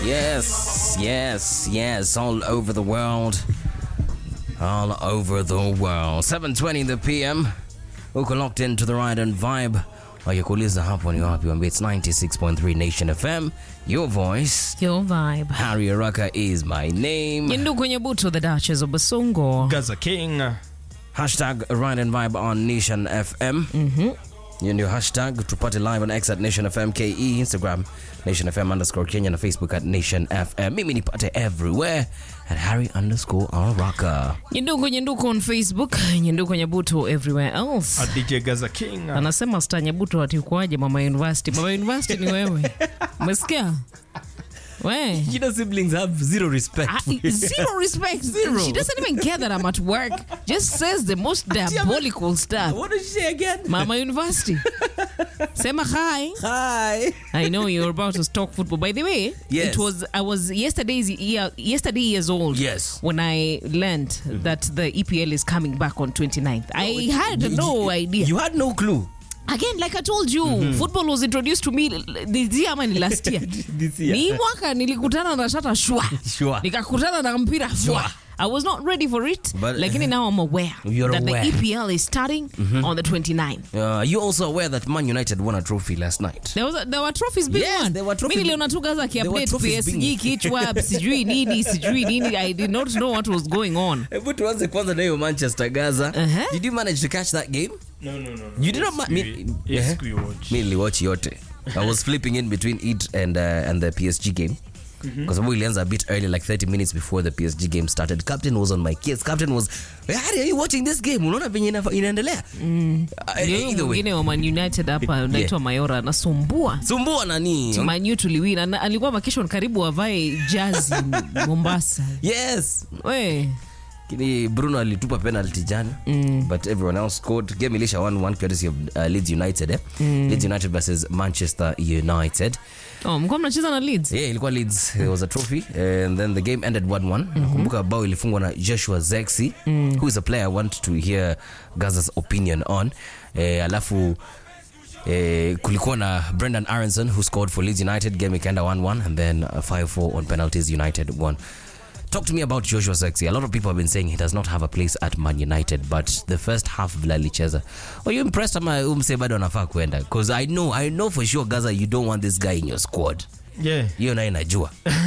Yes, yes, yes, all over the world. All over the world. 7:20 the PM. Uko locked into the ride and vibe. Wakikuuliza hapo ni wapi, wambie it's 96.3 Nation FM. Your voice. Your vibe. Harry Araka is my name. Nyindu kwenye buto the Duchess of Basongo. Gaza King. Hashtag Ride and Vibe on Nation FM. Hiyo ndio hashtag tupate live on X at Nation FM KE, Instagram Nation FM underscore Kenya na Facebook at Nation FM. Mimi nipate everywhere at Harry underscore Araka. Nyindu kwenye nduko on Facebook. Nyindu kwenye buto everywhere else. A DJ Gaza King. Anasema sta nyabuto ati ukoaje mama university. Mama university ni wewe. Umesikia? We. Jina siblings have zero respect. I- zero respect. Zero. She doesn't even care that I'm at work. Just says the most diabolical stuff. What did she say again? Mama University. Sema hi. Hi. I know you're about to talk football. By the way, Yes. it was I was yesterday's year, yesterday years old. Yes. When I learned that the EPL is coming back on 29th. I had no idea. You had no clue. Again, like I told you, football was introduced to me this year ama ni last year. This year. Ni mwaka nilikutana na shata shwa. Sure. Nikakutana na mpira fwa. I was not ready for it, But- lakini now I'm aware You're that aware. the EPL is starting on the 29th. Uh, you also aware that Man United won a trophy last night? There, was a, there were trophies being Yes, won. there were trophies- Mimi niliona tu Gaza there were akiupdate trophies PSG being- kichwa sijui nini sijui nini. I did not know what was going on. Hebu tuanze kwanza na hiyo Manchester Gaza. Uh-huh. Did you manage to catch that game? No, no, no. You did not ma- We- me- Yes, Eh? we watch. mi niliwatch yote i was flipping in between it and, uh, and the psg game kwa sababu ilianza a bit early like 30 minutes before the psg game started captain was on my case captain was Harry, are you watching this game unaona venye ina- inaendelea Uh, Ndio huyo either way mwingine wa Man United hapa unaitwa Mayora anasumbua. sumbua nani Man U tuliwina na alikuwa vacation karibu avae jazi Mombasa. yes We, Lakini bruno alitupa penalty jana but everyone else scored game ilisha 1-1 courtesy of uh, leeds united eh? leeds united versus manchester united oh, mlikuwa mnacheza na Leeds? yeah ilikuwa leeds it was a trophy and then the game ended 1-1 nakumbuka bao ilifungwa na joshua zexi who is a player i want to hear gaza's opinion on eh, alafu Eh, kulikuwa na brendan aronson who scored for leeds united game ikaenda 1-1 and then uh, 5-4 on penalties united won talk to me about joshua zexi a lot of people have been saying he does not have a place at man united but the first half vile alicheza are you impressed ama umse bado anafaa kwenda because i know i know for sure gaza you don't want this guy in your squad Yeah. hiyo naye najua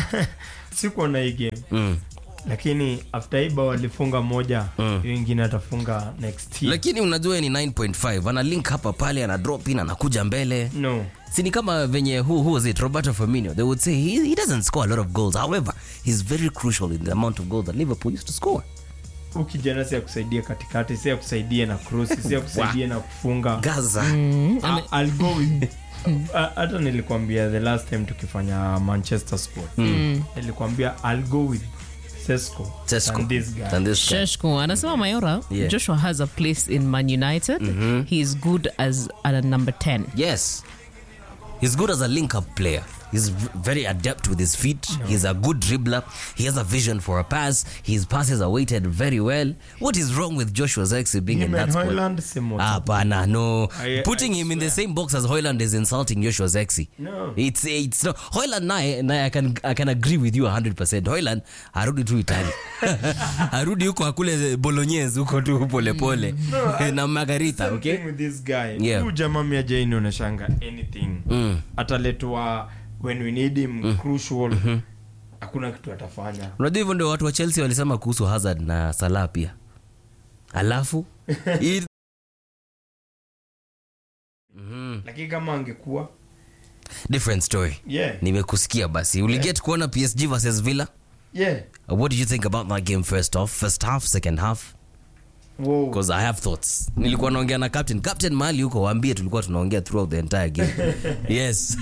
Sikuwa na hii game. mm. Lakini after Iba walifunga moja, hiyo ingine atafunga next year. lakini unajua ni 9.5 ana link hapa pale ana drop in anakuja mbele No. si ni kama venye who, who was it roberto firmino they would say he, he doesn't score a lot of goals however he's very crucial in the amount of goals that liverpool used to score Huyu kijana si akusaidia katikati, si akusaidia na cross, si akusaidia na kufunga. gaza I- I'll go with A- hata nilikwambia the last time tukifanya manchester sport nilikwambia i'll go with Sesko Tesco. than this guy. Than this guy. Sheshko anasema Mayora Yeah. Joshua has a place in Man United. He is good as a number 10. yes he's good as a link up player he's v- very adept with his feet he's a good dribbler he has a vision for a pass his passes are weighted very well what is wrong with joshua zexi being in Him that and squad Højlund, same water. Hapana, no. I- Putting I him in the same box as Hoyland is insulting Joshua Zexi. No. It's it's no. Hoyland naye naye I can I can agree with you 100%. Hoyland arudi tu Italy. arudi huko akule bolognese huko tu pole pole. na margarita, Same okay? thing with this guy Yeah. Huyu jamaa mi ajaini unashanga anything ataletwa when we need him crucial hakuna kitu atafanya Unajua hivyo ndio watu wa Chelsea walisema kuhusu Hazard na Salah pia. Alafu hii- lakini kama angekuwa different story. yeah Nimekusikia basi. Uliget kuona PSG versus Villa? yeah What did you think about that game first off? First half, second half? wow because i have thoughts nilikuwa naongea na captain captain mahali huko waambie tulikuwa tunaongea throughout the entire game yes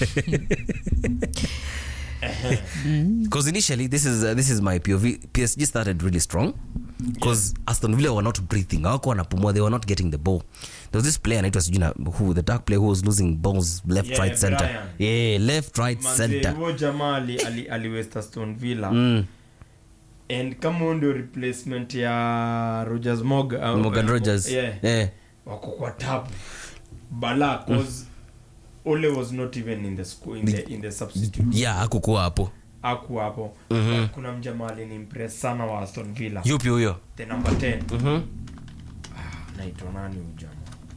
because initially this is uh, this is my pov psg started really strong because aston villa were not breathing hawako wanapumua they were not getting the ball there was this player anaitwa sijui na who the dark player who was losing balls left Yeah, right center Brian. yeah left right Manze, center huo jamaa ali, ali, ali West Aston Villa and kama huo ndio replacement ya Rogers Morgan, uh, morgan uh, rogers yeah, yeah. wako kwa tabu bala cause Ole was not even in the school in the in the substitute yeah hakukuwa hapo aku hapo But kuna mjamaa alinimpress sana wa aston villa yupi huyo the number 10 Mhm. naitwa nani huyu jamaa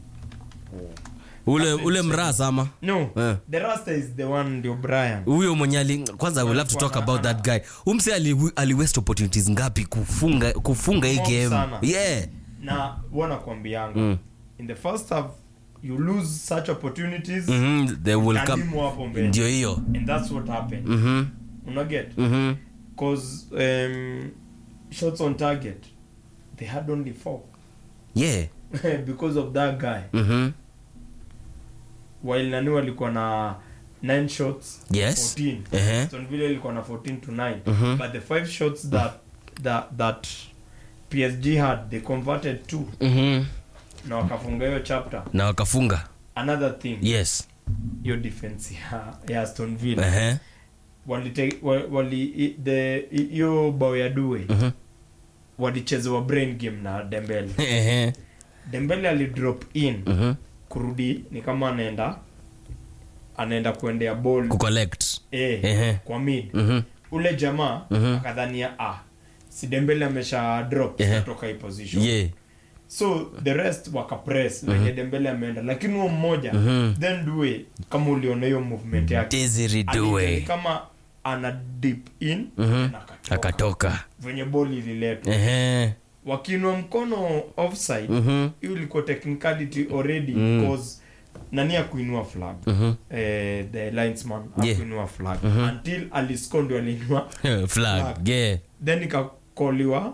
ule ule mraa sama no Eh. the rasta is the one ndio brian huyo mwenye ali kwanza I will have to talk about that guy umse ali, ali waste opportunities ngapi kufunga kufunga hii Mob game sana. yeah na wanakwambianga Mm. in the first half you lose such opportunities Mhm, they will come Kadimu hapo mbele ndio hiyo and that's what happened Mhm, unaget mhm. cause um, shots on target they had only four yeah because of that guy Mhm. while nani walikuwa na 9 shots Yes. 14 Ehe. Aston Villa ilikuwa na 14 to 9 Mhm. but the five shots that that that PSG had they converted two Mhm. na wakafunga hiyo chapter na wakafunga another thing yes hiyo defense ya, ya Aston Villa Ehe. walite wa- wali i- the i- hiyo bao ya due Mhm. walichezewa brain game na Dembele Ehe. Dembele alidrop in Mhm. kurudi ni kama anaenda anaenda kuendea ball kucollect eh, Ehe. kwa mid Mhm. ule jamaa Mhm. akadhania ah si Dembele amesha drop Ehe. kutoka hii position yeah so the rest wakapress mm venye Dembele ameenda lakini huo mmoja Mhm. then due kama uliona hiyo movement yake Desiree Alita- Due kama ana dip in Mhm. na akatoka. akatoka venye ball ililetwa Ehe. wakinwa mkono offside Mhm. hiyo ilikuwa technicality already Mm. because nani akuinua flag Mhm. eh, the linesman Yeah. akuinua flag until alisco ndio aliinua flag Flag. yeah then ikakoliwa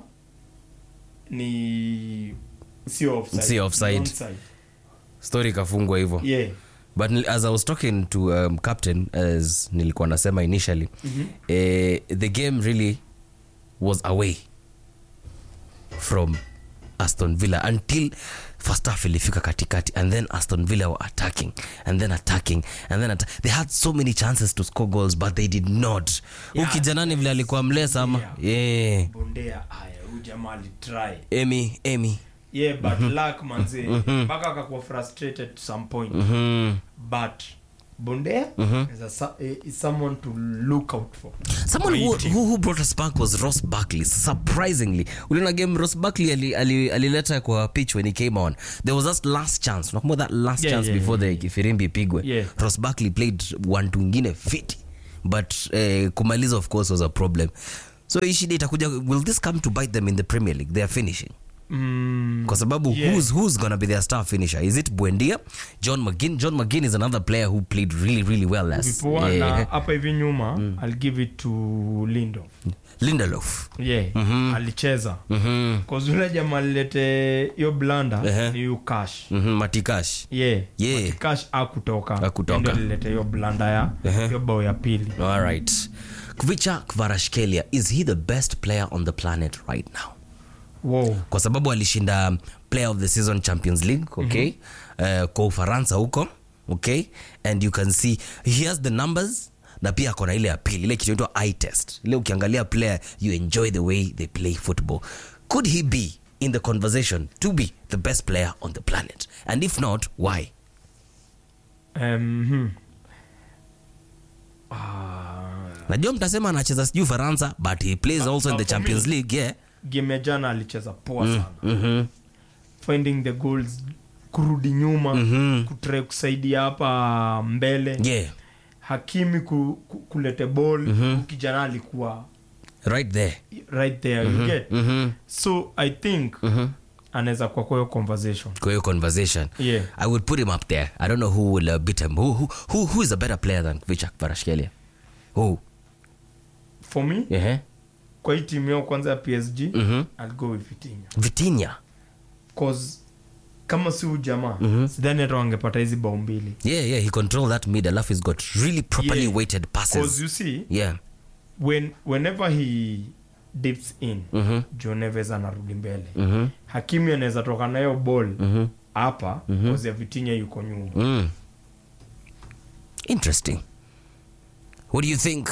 ni sio offside, Si offside. ni onside. story ikafungwa hivyo yeah but nil- as i was talking to um, captain as nilikuwa nasema initially Mhm. eh, the game really was away from aston villa until first half ilifika katikati and then aston villa were attacking and then attacking and then atta- they had so many chances to score goals but they did not yeah. Yeah. ukijanani vile alikuwa mlesa ama Yeah. yeah. bondea haya huyu jamaa alitry amy amy yeah but luck manze mpaka akakuwa frustrated to some point mm. but bondea is, a, su- is someone to look out for someone who, Waiting. who, who brought us back was ross barkley surprisingly uliona game ross barkley alileta ali, alileta kwa pitch when he came on there was that last chance unakumbuka that last Yeah, chance yeah, before yeah, the firimbi ipigwe Yeah. ross barkley played one tungine fiti but eh, kumaliza of course was a problem so hii shida itakuja will this come to bite them in the premier league they are finishing mm, kwa sababu Yeah. who's, who's gonna be their star finisher is it buendia john mcginn john mcginn is another player who played really really well last vipoa na yeah. hapa hivi nyuma i'll give it to lindof lindelof yeah alicheza Mhm. cause yule jamaa alilete hiyo blanda Ehe. ni yu cash Mhm, matikash yeah, Yeah. But cash akutoka Hakutoka. Ndio alilete hiyo blanda ya Ehe. hiyo bao ya pili all right kvicha kvarashkelia is he the best player on the planet right now wow kwa sababu alishinda player of the season champions league okay uh, kwa ufaransa huko okay and you can see he has the numbers na pia akona ile ya pili ile kitu inaitwa eye test ile ukiangalia player you enjoy the way they play football could he be in the conversation to be the best player on the planet and if not why um, hmm. ah, najua mtasema anacheza sijui ufaransa but he plays also in the for champions me- league yeah game ya jana alicheza poa sana mm-hmm. finding the goals kurudi nyuma Mhm. kutrai kusaidia hapa mbele yeah hakimi ku, ku, kulete ball mm kijana alikuwa right there right there you get mm-hmm. so i think Mhm. anaweza kuwa kwa hiyo conversation kwa hiyo conversation yeah I would put him up there. I don't know who will uh, beat him. Who, who who who is a better player than Vichak Varashkelia? Who? for me Yeah. kwa hii timu yao kwanza ya psg Mhm. I'll go with Vitinha Vitinha. cause kama si huyu jamaa sidhani hata wangepata hizi bao mbili Yeah, yeah. He controlled that mid. Alafu he's got really properly Yeah. weighted cause passes. you see Yeah. when whenever he dips in Mhm. Joe Neves anarudi mbele Mhm. hakimi anaweza toka nayo ball Mhm. hapa mm cause ya Vitinha yuko nyuma Mm. Interesting. What do you think?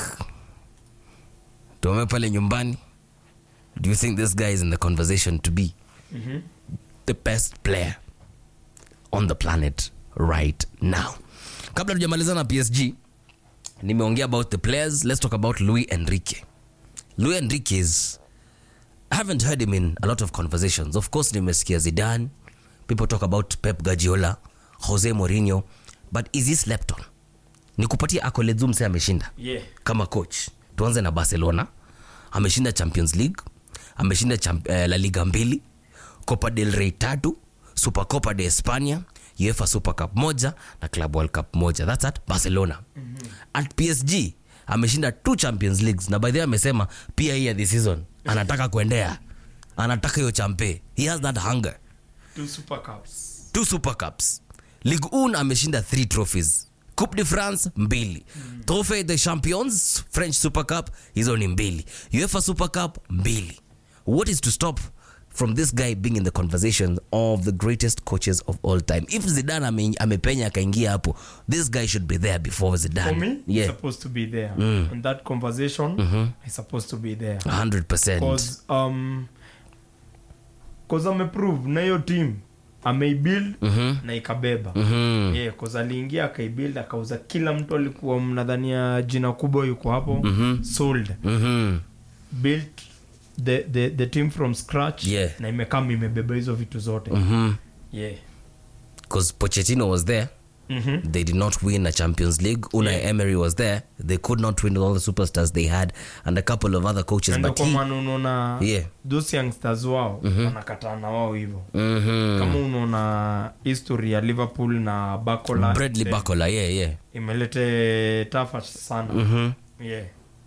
Tuame pale nyumbani. Do you think this guy is in the conversation to be Mhm. the best player on the planet right now kabla tujamaliza na psg nimeongea about the players let's talk about louis enrique louis enrique is i haven't heard him in a lot of conversations of course nimesikia zidane people talk about pep guardiola jose mourinho but is he slept on nikupatia accolades mse ameshinda yeah. kama coach tuanze na barcelona ameshinda champions league ameshinda champ, eh, la liga mbili copa del rey tatu super copa de espania uefa super cup moja na club world cup moja thats at barcelona mm-hmm. at psg ameshinda two champions leagues na by the way amesema pia hii ya this season anataka kuendea anataka hiyo champe he has that hunger two super cups two super cups ligue 1 ameshinda three trophies coupe de france mbili mm. trophée de champions french super cup hizo ni mbili uefa super cup mbili what is to stop from this guy being in the conversation of the greatest coaches of all time if zidan ame, amepenya akaingia hapo this guy should be there before for zidan me he's yeah supposed to be there in that conversation he's supposed to be there 100% cause um cause ameprove na hiyo team ameibuild na ikabeba Mhm. yeah, cause aliingia akaibuild akauza kila mtu alikuwa mnadhania jina kubwa yuko hapo sold Mhm. built the, the, the team from scratch Yeah. na imekama imebeba hizo vitu zote Mhm. yeah. 'Cause pochettino was there mm-hmm. they did not win a Champions League. Unai Yeah. Emery was there. They could not win all the superstars they had, and a couple of other coaches. Ndio But kwa he, maana unaona Yeah. those youngsters wao wanakataa na wao hivyo Mhm. kama unaona history ya liverpool na bacola Bradley eh, Bacola, yeah, yeah. imelete tafa sana Mhm. yeah.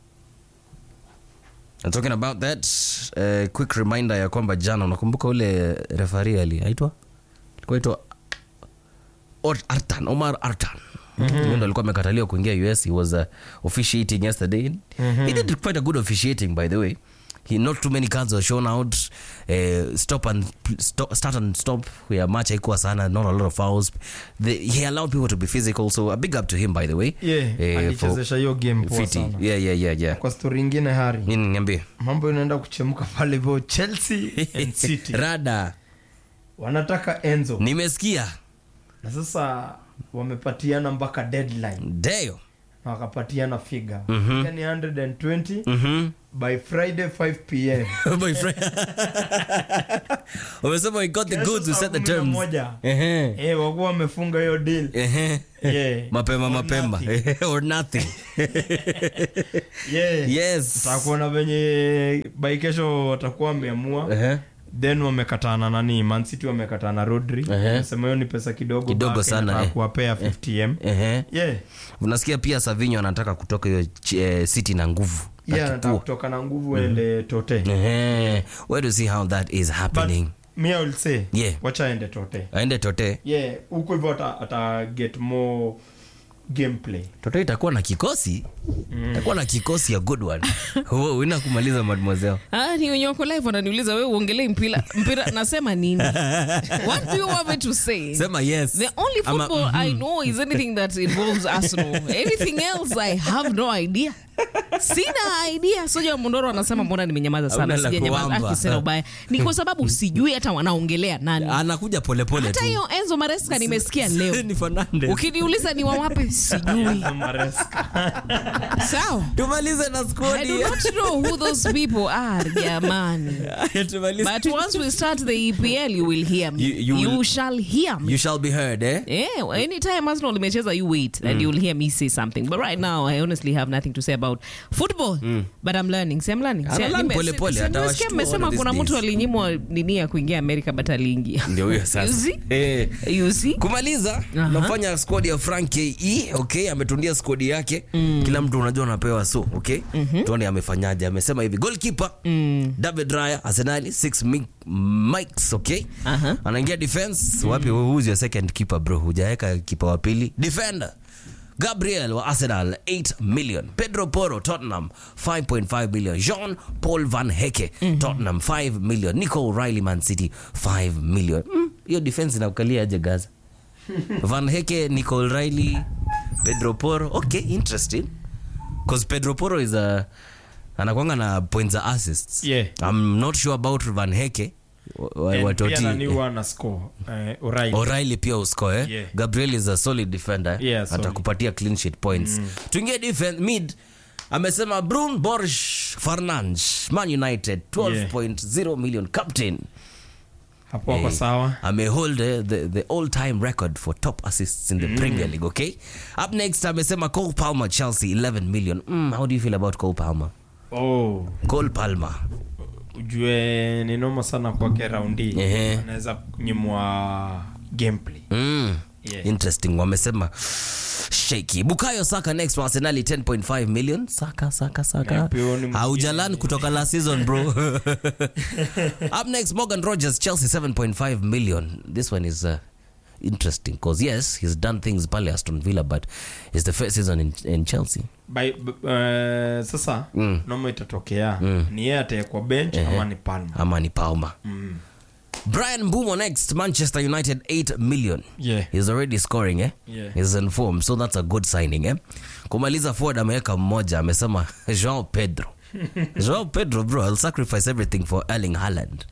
And talking about that, uh, quick reminder ya kwamba jana unakumbuka ule refari aliaitwa alikuwa aitwa Ot- Artan, Omar Artan. Huyo ndo alikuwa amekataliwa kuingia US. He was uh, officiating yesterday. He did quite a good officiating by the way. He not too many cards were shown out. Uh, stop and stop, start and stop where match haikuwa sana, not a lot of fouls. The, he allowed people to be physical, so a big up to him by the way. yeah. Eh, for alichezesha hiyo game poa fiti. sana Yeah, yeah, yeah, yeah. kwa stori ingine hari Nini niambie? mambo inaenda kuchemka pale hivyo chelsea and city Rada. wanataka enzo Nimesikia. na sasa wamepatiana mpaka deadline Deo. na wakapatiana figa mm-hmm. yani 120 Mhm. by friday 5 pm My friend. Wamesema we got the Kesho goods, we saa set the kumi na terms. moja. Ehe. Eh, wakuwa wamefunga hiyo deal Ehe. Yeah. mapema Or mapema nothing. or nothing Yeah. yes takuona venye by kesho watakuwa wameamua Ehe. then wamekatana nani mancity wamekatana rodri Ehe. sema hiyo ni pesa kidogo Kidogo Barca sana, inataka eh. kuwapea 50m Ehe. yeah unasikia pia savinho anataka kutoka hiyo ch- eh, city na nguvu na yeah anataka kipua. kutoka na nguvu ende tote Ehe. where to see how that is but happening me I will say Yeah. wacha aende tote aende tote yeah huko hivyo ata, ata get more gameplay tote itakuwa na kikosi itakuwa na kikosi ya good one Wo, wina kumaliza mademoiselle Ah, ni wenye wako live wananiuliza wewe uongelee mpira mpira nasema nini what do you want me to say sema yes The only Ama- football I know is anything that involves Arsenal. Anything else I have no idea. Sina idea. Soja Mondoro anasema mbona nimenyamaza sana. Hauna la Sijanyamaza kuamba. akisema ubaya. Ni kwa sababu sijui hata wanaongelea nani. anakuja polepole Hata tu hiyo Enzo Maresca nimesikia leo. ni Fernandes. Ukiniuliza ni wa wapi sijui. Maresca. Sawa. tumalize na I squad do not know who those people are, jamani. tumalize But once we start the EPL, you will hear me. You- you You, will- shall hear me. you shall be heard eh Yeah, anytime Arsenal imecheza, you wait and you'll hear me say something. But right now, I honestly have nothing to say about football. But I'm learning. See, I'm learning. Ana See, learn nime- pole si- pole, si- atawashtua nimesikia mmesema one of kuna these mtu days. alinyimwa nini ya kuingia Amerika but aliingia. ndio huyo You sasa see? eh You see? kumaliza Aha. nafanya squad ya frank ke okay ametundia squad yake kila mtu unajua unapewa so okay tuone amefanyaje amesema hivi goalkeeper david raya arsenali 6 mi- mics okay Aha. anaingia defense wapi who's your second keeper bro hujaweka kipa wa pili defender gabriel wa arsenal 8 million pedro poro tottenham 5.5 million jean paul van heke tottenham 5 million nico riley man city 5 million Mm, hiyo defense inakukalia aje gaza van heke nicol riley pedro poro okay interesting because pedro poro is a anakwanga na points za assists Yeah. i'm not sure about van heke wa- wa- And watoti pia nani huwa ana score eh, O'Reilly. O'Reilly pia uscore eh? Yeah. Gabriel is a solid defender Yeah, solid. atakupatia clean sheet points tuingie defense mid amesema Brun Borj Fernandes Man United 12.0 million captain hapo wako Eh, sawa amehold eh, the, the all time record for top assists in the Premier League okay up next amesema Cole Palmer Chelsea 11 million mm, how do you feel about Cole Palmer oh, Cole Palmer ujue ni noma sana kwake raundi Ehe. anaweza kunyimwa gameplay Mm. Yeah. interesting wamesema shaky bukayo saka next for arsenali 10.5 million saka saka saka Na pia ni mwingine. haujalan kutoka last season bro up next morgan rogers chelsea 7.5 million this one is uh, interesting because yes he's done things pale aston villa but it's the first season in, in chelsea By, b, uh, sasa Mm. noma itatokea ni yeye ataekwa bench ama ni palma ama ni palmer brian bumo next manchester united 8 million yeah. he's already scoring eh? Yeah. he's in form so that's a good signing eh? kumaliza forward ameweka mmoja amesema joao pedro joao pedro bro i'll sacrifice everything for erling Haaland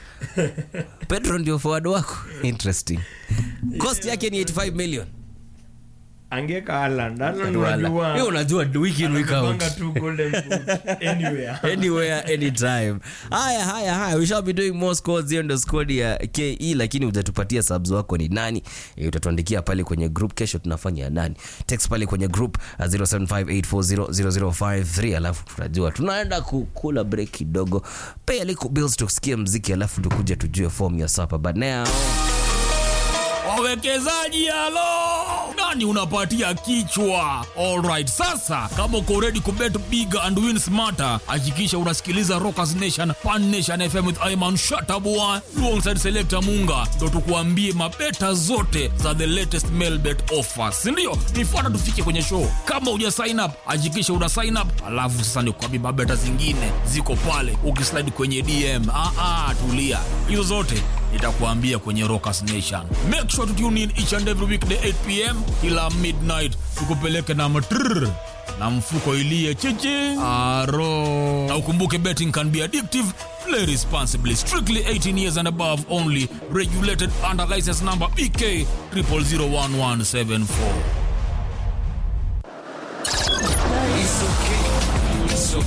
pedro ndio forward wako interesting cost yake ni 85 million angeka Haaland. Haaland Wewe unajua unajua week in week out anapanga tu golden boot anywhere anywhere anytime haya haya haya we shall be doing more scores hiyo ndo squad ya ke lakini hujatupatia subs wako ni nani e, utatuandikia pale kwenye group kesho tunafanya ya nani text pale kwenye group uh, 0758400053 alafu tunajua tunaenda kukula break kidogo pay a little bills tusikie mziki alafu tukuje tujue form ya sapa but now wawekezaji halo nani unapatia kichwa alright sasa kama uko ready kubet big and win smarter hakikisha unasikiliza rockers nation pan nation fm with iman shatabua alongside selector munga ndo tukuambie mabeta zote za the latest mailbet offers sindio nifuata tufike kwenye show kama uja sign up hakikisha una sign up alafu sasa nikuambie mabeta zingine ziko pale ukislide kwenye dm ah, ah, tulia hizo zote nitakuambia kwenye rockers nation make sure to tune in each and every weekday 8 pm kila midnight tukupeleke na matrrr na mfuko ilie chichi aro na ukumbuke betting can be addictive play responsibly strictly 18 years and above only regulated under license number bk 00011774